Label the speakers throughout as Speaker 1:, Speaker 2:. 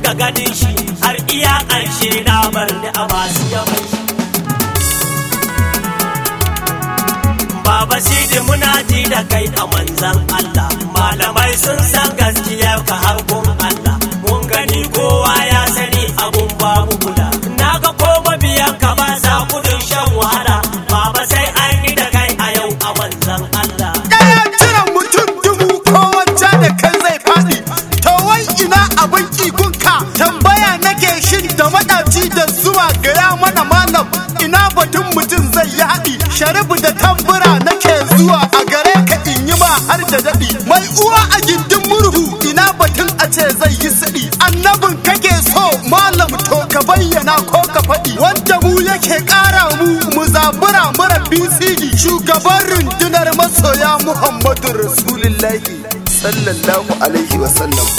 Speaker 1: dinga ganin shi har iya ƙarshe na bar ni a masu yawan shi Baba Sidi muna ji da kai a manzan Allah malamai sun san gaskiyar ka har gun Allah mun gani kowa ya sani abun babu kula na ga ko mabiyan ka ba sa gudun shan wahala Baba sai an yi da kai a yau a manzan Allah
Speaker 2: Ɗaya jiran mutum dubu ko wacce da kai zai faɗi. To wai ina abin kigunka tambaya nake shin da maɗaci da zuwa gaya mana malam ina batun mutum zai yi haɗi. Sharifu da tambura nake zuwa a gare ka in yi ma har da daɗi. Mai uwa a gindin murhu ina batun a ce zai yi siɗi. Annabin kake so malam to ka bayyana ko ka faɗi. Wanda mu yake ƙara mu mu zabura mura BCD shugaban rundunar masoya Muhammadu Rasulullahi sallallahu alaihi wasallam.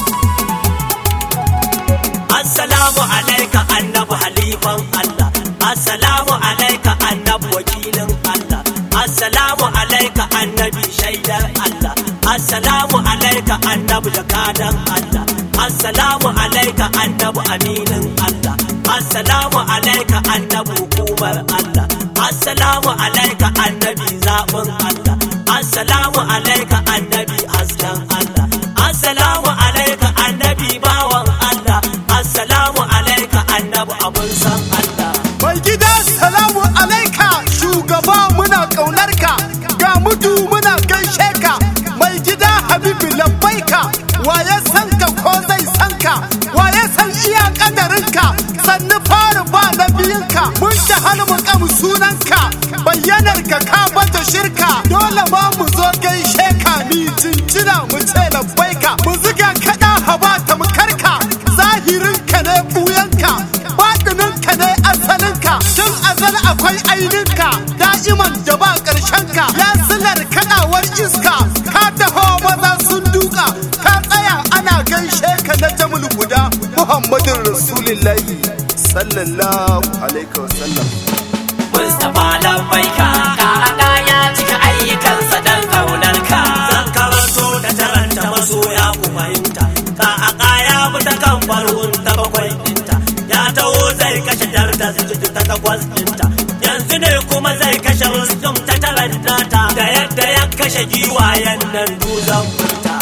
Speaker 1: Assalamu alaika annabi halifan Allah Assalamu alaika annabi wakilin Allah Assalamu alaika annabi shaidar Allah Assalamu alaika annabi jakadan Allah Assalamu alaika annabi aminin Allah Assalamu alaika annabi hukumar Allah Assalamu alaika annabi zaɓin Allah Assalamu alaika annabi hasken Allah Assalamu alaika annabi bawan Allah Assalamu alaika annabi abun san Allah
Speaker 2: Mai gida salamu alaika shugaba muna ƙaunar ka ga mudu muna gaishe ka mai gida habibu labbaika waye san ka ko zai san ka waye san iya kadarin ka sannu fara ba na biyun ka mun ta halmuka mu sunan ka bayyanar ka ka bata shirka dole ma mu zo gaishe ka mi jinjina mu ce labbaika mu ziga kada haba ta mu karka zahirin ka ne buyan ka baɗinin ka ne asalin ka tun azal akwai ainin ka da'iman da ba ƙarshen ka ya silar kadawar iska ka taho maza sun duka ka tsaya ana gaishe ka na jamul guda muhammadin rasulullahi sallallahu alaihi wasallam
Speaker 1: Mustapha Lambaika ka ya cika ayyukansa dan kaunar ka zan karanto da taranta masoya ku fahimta ka a ya bi ta kan farkon ta bakwai dinta ya taho zai kashe jar da zuci ta takwas dinta yanzu ne kuma zai kashe rustum ta taranta ta da yadda ya kashe giwayen nan duzan furta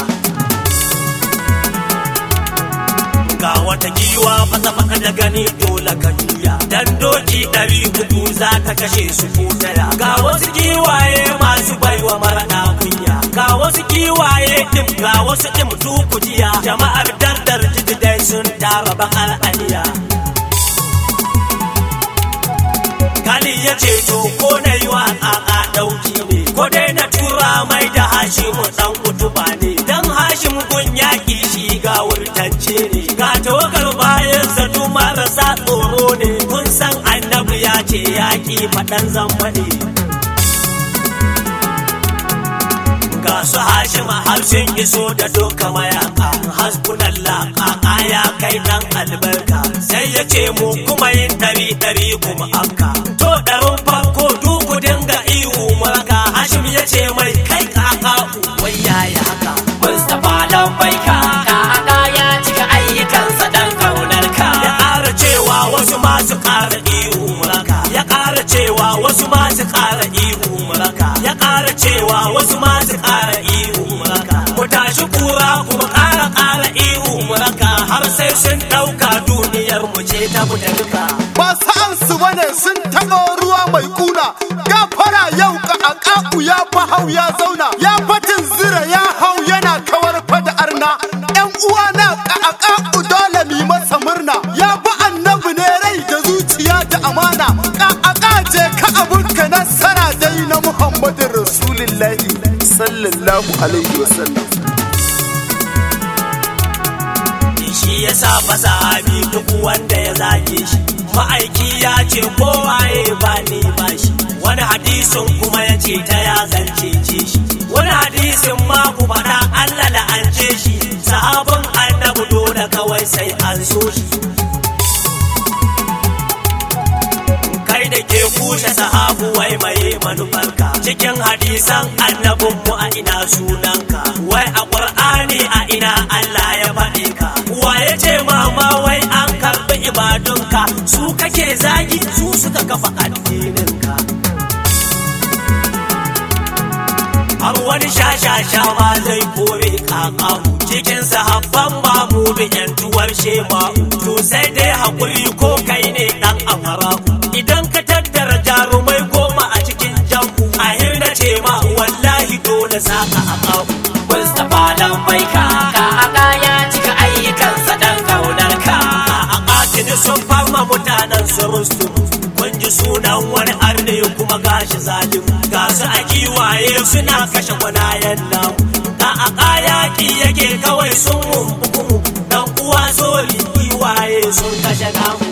Speaker 1: ga wata giwa fasa fasa da gani dole ka juya dan doki ɗari uku za ta kashe su ko daya ga wasu giwaye masu baiwa mara kunya ga wasu giwaye dim ga wasu dim kujiya jama'ar dardar jiji dai sun tara bakar aniya Kali ya ce to ko na yi wa a ɗauki ne ko dai na tura mai da hashimu ɗan utuba ne dan hashim gun yaƙi shi ga wurtance ne ga tawagar bayan zato marasa tsoro ne kun san annabi ya ce yaƙi faɗan zamba ne ga su hashima har sun iso da doka mayaka hasbunallah kaka ya kai dan albarka sai ya ce mu kuma yin ɗari ɗari kuma afka to ɗarin farko duku dinga ihu maka hashim ya ce mai kai kaka wai yaya haka mustapha lambaika kaka ya cika ayyukansa dan kaunar ka ya ƙara cewa wasu masu ƙara ihu maka ya ƙara cewa wasu masu ƙara ihu maka ya ƙara cewa wasu masu ƙara ihu maka mu tashi kura kuma ƙara ƙara ihu maka har sai sun ɗauka duniyar mu ce ta fita duka
Speaker 2: ba sa'ansu bane sun taɓa ruwa mai kuna gafara yau ka akaku ya fa hau ya zauna ya fatin zira ya hau yana kawar fada arna yan uwa na ka akaku dole mi masa murna ya bi annabi ne rai da zuciya da amana ka aka je ka abunka nasara dai na muhammadin rasulullahi sallallahu alaihi wasallam
Speaker 1: shi ya sa fasahabi duk wanda ya zage shi ma'aiki ya ce kowaye ba ni ba shi wani hadisin kuma ya ce ta ya zance ce shi wani hadisin ma ku faɗa Allah la'ance shi sahabin annabi dole kawai sai an so shi kai da ke kushe sahabu wai mai manufarka cikin hadisan annabin mu a ina sunanka wai a qur'ani a ina Allah ya faɗi ka wa ya ce ma ma shashawa zai kore kakamu cikin sahabban mamudu yantuwar shema to sai dai hakuri ko kai ne dan amara idan ka tattara jarumai goma a cikin jambu a hirna ce ma wallahi dole za ka akamu
Speaker 3: Mustapha dan baika ka aka ya cika ayyukansa dan kaunar ka
Speaker 1: a katini sun farma mutanen su rustum kun ji sunan wani arne kuma gashi zalim ga su a kiwaye suna kashe gwanayen nan a a kayaki yake kawai sun mumbuku dan uwa soli kiwaye sun kashe namu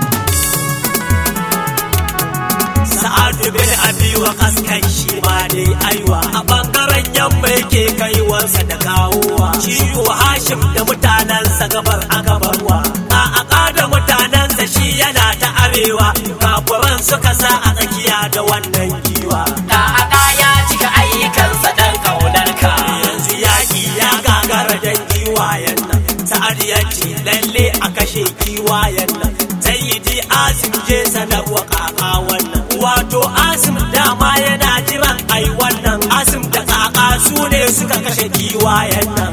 Speaker 1: Sa'adu bin Abi wa kaskan shi ma dai aiwa a bangaren yamma yake kaiwarsa da kawowa ciwo Hashim da mutanensa gabar a gabarwa a aka da mutanensa shi yana ta arewa kafuran suka sa a tsakiya da wannan giwa
Speaker 3: ka aka ya cika ayyukansa dan kaunar ka
Speaker 1: yanzu yaƙi ya gagara dan giwayen nan sa'ad ya ce lalle a kashe giwayen nan sayyidi asim je sanarwa kaka wannan wato asim dama yana jiran ai wannan asim da kaka su ne suka kashe giwayen nan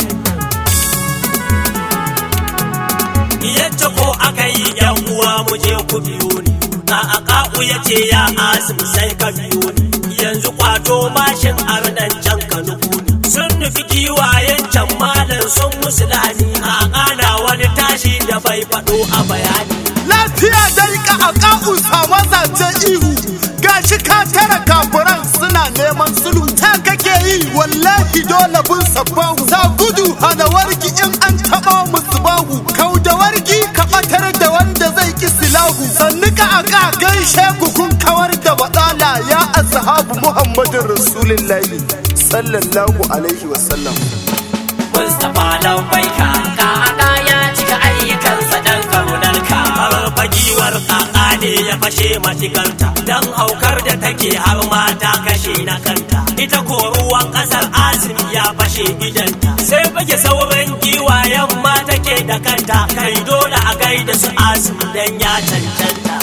Speaker 1: yadda ko aka yi yan uwa mu je ku biyo ni a akaku ya ce ya asim sai ka biyo ni yanzu kwato mashin arnan can ka nufu ni sun nufi giwayen can malam sun musu lani a ana wani tashi da bai faɗo a bayani
Speaker 2: lafiya dai ka a ka'usa mazaje ihu gashi ka tara kafuran suna neman sulhu ta kake yi wallahi dole bin sabbahu za gudu hana wargi in an taɓa musu bahu kau da wargi ka ɓatar da wanda zai ki silahu sannu ka a ka gaishe ku kun kawar da baɗala ya ashabu muhammadin rasulillahi sallallahu alaihi wasallam
Speaker 3: Mustapha dan baika ka aka ya cika ayyukansa dan kaunar ka
Speaker 1: farfagiwar kaka ne ya fashe matikarta don haukar da take har mata kashe na kanta ita ko ruwan kasar azumi ya fashe idanta sai fage sauran giwayen ma take da kanta kai dole a gaida su azumi dan ya cancanta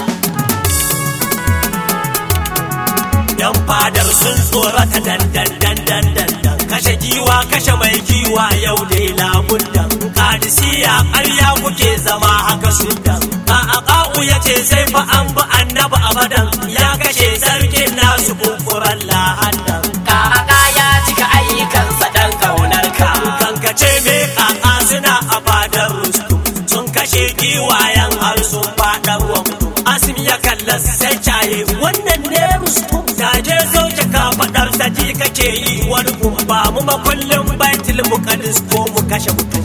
Speaker 1: yan fadar sun tsorata dandan dandan dandan kashe giwa kashe mai giwa yau dai labundan kadisiya ƙarya kuke zama haka sundan a aƙa'u ya ce sai fa an bi annabi abadan ya kashe sarkin nasu kunkuran lahandan
Speaker 3: ka aka ya cika ayyukansa dan kaunar ka
Speaker 1: kankace me a'a suna a fadar rustum sun kashe giwayen har sun fadar wa mutum asim ya kalla sai caye wannan ne rustum gaje sauke ka fadar sa ji kake yi wani ba mu makullin baitul muqaddis ko mu kashe mutum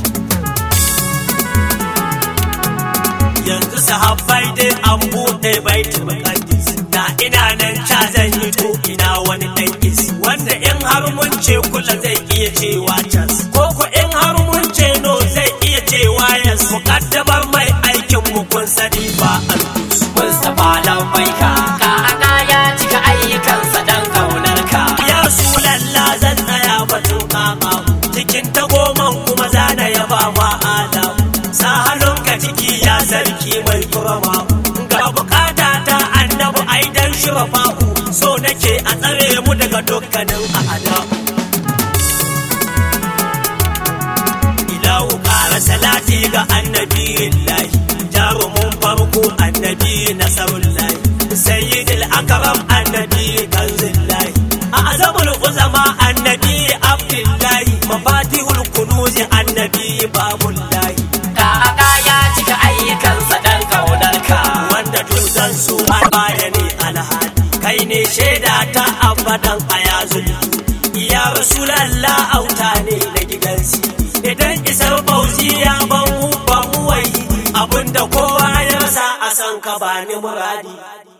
Speaker 1: yanzu sahabbai dai an buɗe baitul muqaddis da ina nan ca zan yi to ina wani dan isi wanda in har mun ce kula zai iya cewa cas ko ko in har mun ce no zai iya cewa yes muqaddamar mai aikin mu kun sani ba alkus
Speaker 3: Mustapha dan baika ka aka ya cika ayyukansa dan kaunar ka
Speaker 1: ya lalla zan tsaya batun kaka cikin tagoman kuma zana yaba ma adam sa hannunka ciki ya sarki mai kurama ga bukata ta annabi aidan shirafa'u so nake a tsare mu daga dukkanin a'ada ilahu ƙara salati ga annabi lahi jarumin farko annabi nasarullahi sayyidil akram annabi kanzillahi a azamul uzama annabi abdullahi mafatihul kunuzi annabi babullahi
Speaker 3: ka aka ya cika ayyukansa dan kaunar ka
Speaker 1: wanda duk zan so har baya ne alhali kai ne shaida ta abadan a yazul ya rasulallah auta ne na gidan sidi idan isar bauchi ya ban mu ba mu wai abinda kowa ya sa a san ka ba ni muradi